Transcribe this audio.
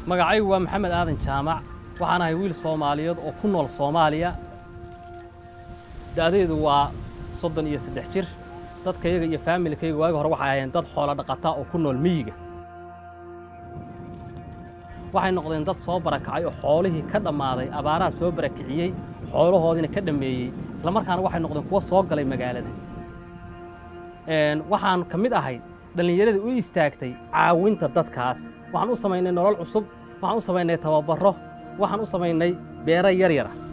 magacaygu waa maxamed aadan jaamac waxaan ahay wiil soomaaliyeed oo ku nool soomaaliya da'daydu waa soddon iyo saddex jir dadkayaga iyo faamilkayga waagi hore waxay ahaayeen dad xoolo dhaqata oo ku nool miyiga waxay noqdeen dad soo barakacay oo xoolihii ka dhammaaday abaaraha soo barakiciyey xoolahoodiina ka dhammeeyey isla markaana waxay noqdeen kuwo soo galay magaalada waxaan ka mid ahay dhallinyaradii u istaagtay caawinta dadkaas waxaan u samaynay nolol cusub waxaan u samaynay tababarro waxaan u samaynay beero yar yara